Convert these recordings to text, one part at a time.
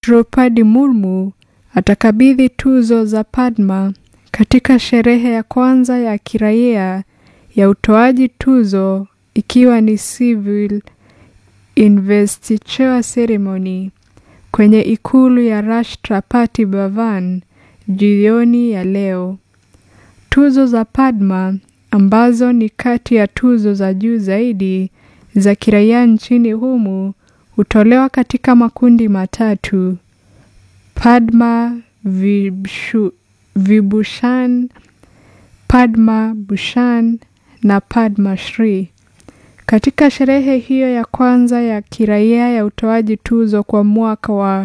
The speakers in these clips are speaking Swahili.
Draupadi Murmu atakabidhi tuzo za Padma katika sherehe ya kwanza ya kiraia ya utoaji tuzo ikiwa ni civil investiture ceremony kwenye ikulu ya Rashtrapati Bhavan jioni ya leo. Tuzo za Padma ambazo ni kati ya tuzo za juu zaidi za kiraia nchini humu hutolewa katika makundi matatu: Padma Vibhushan, Vibhushan, Padma Bhushan na Padma Shri. Katika sherehe hiyo ya kwanza ya kiraia ya utoaji tuzo kwa mwaka wa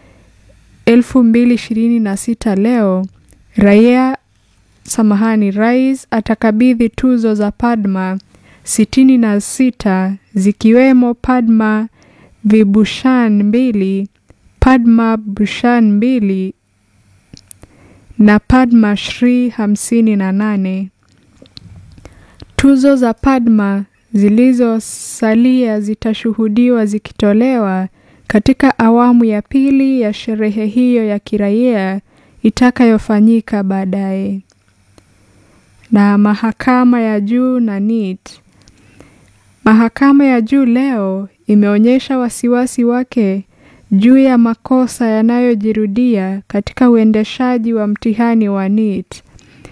2026 leo, raia samahani, rais atakabidhi tuzo za Padma sitini na sita zikiwemo Padma Vibhushan mbili, Padma Bhushan mbili na Padma Shri hamsini na nane. Tuzo za Padma zilizosalia zitashuhudiwa zikitolewa katika awamu ya pili ya sherehe hiyo ya kiraia itakayofanyika baadaye. Na mahakama ya juu na NEET. Mahakama ya juu leo imeonyesha wasiwasi wake juu ya makosa yanayojirudia katika uendeshaji wa mtihani wa NEET.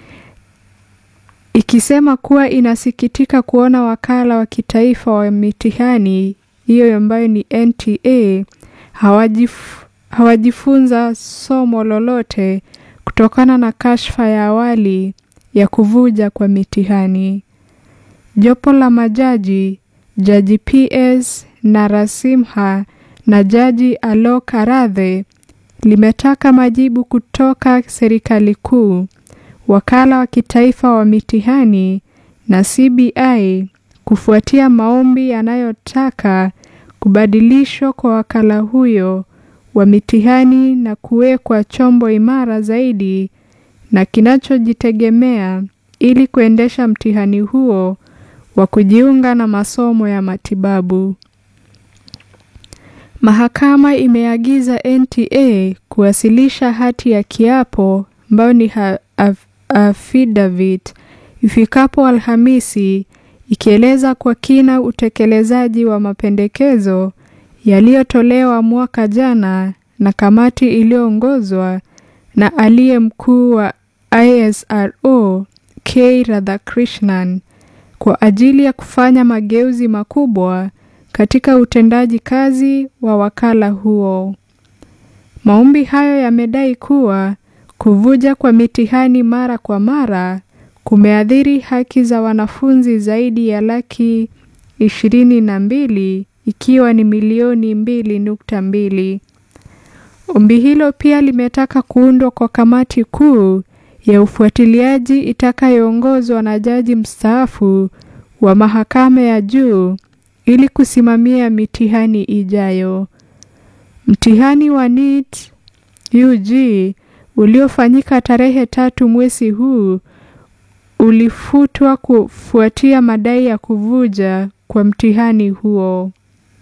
Ikisema kuwa inasikitika kuona wakala wa kitaifa wa mitihani hiyo ambayo ni NTA hawajif, hawajifunza somo lolote kutokana na kashfa ya awali ya kuvuja kwa mitihani. Jopo la majaji, Jaji PS Narasimha na Jaji Alok Aradhe limetaka majibu kutoka serikali kuu, wakala wa kitaifa wa mitihani na CBI kufuatia maombi yanayotaka kubadilishwa kwa wakala huyo wa mitihani na kuwekwa chombo imara zaidi na kinachojitegemea ili kuendesha mtihani huo wa kujiunga na masomo ya matibabu. Mahakama imeagiza NTA kuwasilisha hati ya kiapo ambayo ni affidavit ifikapo Alhamisi ikieleza kwa kina utekelezaji wa mapendekezo yaliyotolewa mwaka jana na kamati iliyoongozwa na aliye mkuu wa ISRO K Radhakrishnan kwa ajili ya kufanya mageuzi makubwa katika utendaji kazi wa wakala huo. Maombi hayo yamedai kuwa kuvuja kwa mitihani mara kwa mara kumeathiri haki za wanafunzi zaidi ya laki ishirini na mbili ikiwa ni milioni mbili nukta mbili. Ombi hilo pia limetaka kuundwa kwa kamati kuu ya ufuatiliaji itakayoongozwa na jaji mstaafu wa mahakama ya juu ili kusimamia mitihani ijayo. Mtihani wa NEET UG uliofanyika tarehe tatu mwezi huu ulifutwa kufuatia madai ya kuvuja kwa mtihani huo.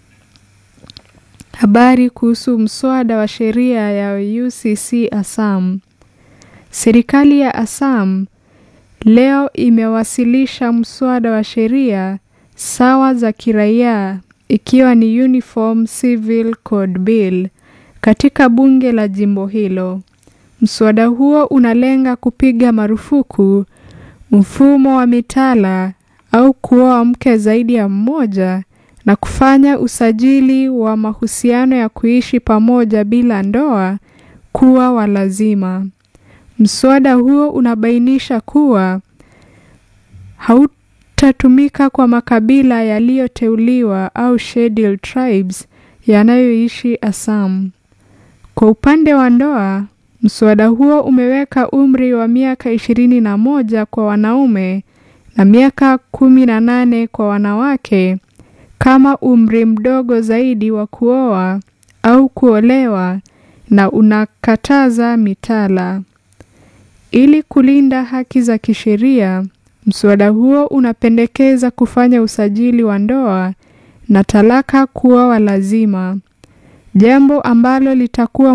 Habari kuhusu mswada wa sheria ya UCC Assam. Serikali ya Assam leo imewasilisha mswada wa sheria sawa za kiraia ikiwa ni Uniform Civil Code Bill katika bunge la jimbo hilo. Mswada huo unalenga kupiga marufuku mfumo wa mitala au kuoa mke zaidi ya mmoja na kufanya usajili wa mahusiano ya kuishi pamoja bila ndoa kuwa wa lazima. Mswada huo unabainisha kuwa hautatumika kwa makabila yaliyoteuliwa au scheduled tribes yanayoishi Assam. Kwa upande wa ndoa, mswada huo umeweka umri wa miaka ishirini na moja kwa wanaume na miaka kumi na nane kwa wanawake kama umri mdogo zaidi wa kuoa au kuolewa na unakataza mitala. Ili kulinda haki za kisheria, mswada huo unapendekeza kufanya usajili wa ndoa na talaka kuwa wa lazima, jambo ambalo litakuwa